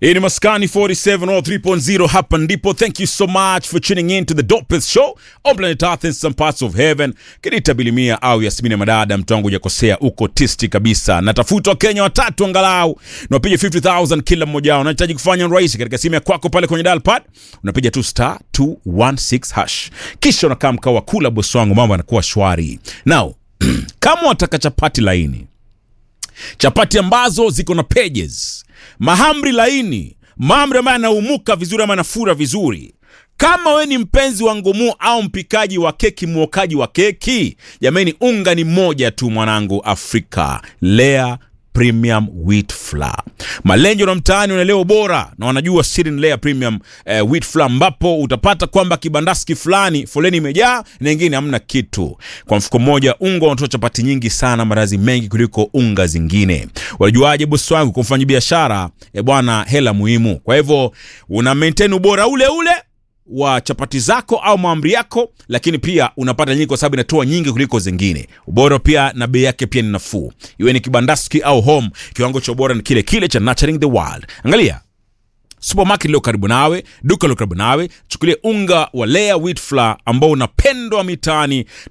Hii ni Maskani 47 or 3.0 hapa ndipo. Thank you so much for tuning in to the dopest show on planet Earth in some parts of heaven. Kirita Bilimia au Yasmini Madada, mtu wangu hujakosea, uko tisti kabisa. Natafuta Wakenya watatu angalau na wapige 50000 kila mmoja wao. Unahitaji kufanya rahisi katika simu ya kwako pale kwenye dial pad, unapiga tu star 216 hash, kisha unakaa mkao wa kula, bosi wangu, mambo yanakuwa shwari. Now kama wataka chapati laini chapati ambazo ziko na pages, mahamri laini, mahamri ambayo yanaumuka vizuri ama yanafura vizuri. Kama we ni mpenzi wa ngumu au mpikaji wa keki, mwokaji wa keki, jamani, unga ni mmoja tu mwanangu, Afrika Lea Premium Wheat Flour. Malenjo na mtaani wanaelewa ubora na wanajua siri ni Lea Premium eh, Wheat Flour, ambapo utapata kwamba kibandaski fulani foleni imejaa na ingine hamna kitu. Kwa mfuko mmoja unga unatoa chapati nyingi sana, marazi mengi kuliko unga zingine. Wajuaje bosi wangu? Kwa mfanya biashara e bwana, hela muhimu. Kwa hivyo una maintain ubora ule ule wa chapati zako au maamri yako, lakini pia unapata nyingi kwa sababu inatoa nyingi kuliko zingine. Ubora pia na bei yake pia ni nafuu, iwe ni kibandaski au home, kiwango cha ubora ni kile kile cha Nurturing the World. Angalia supermarket leo karibu nawe, duka leo karibu nawe, chukulia unga wa Lea Wheat Flour ambao unapendwa mitaani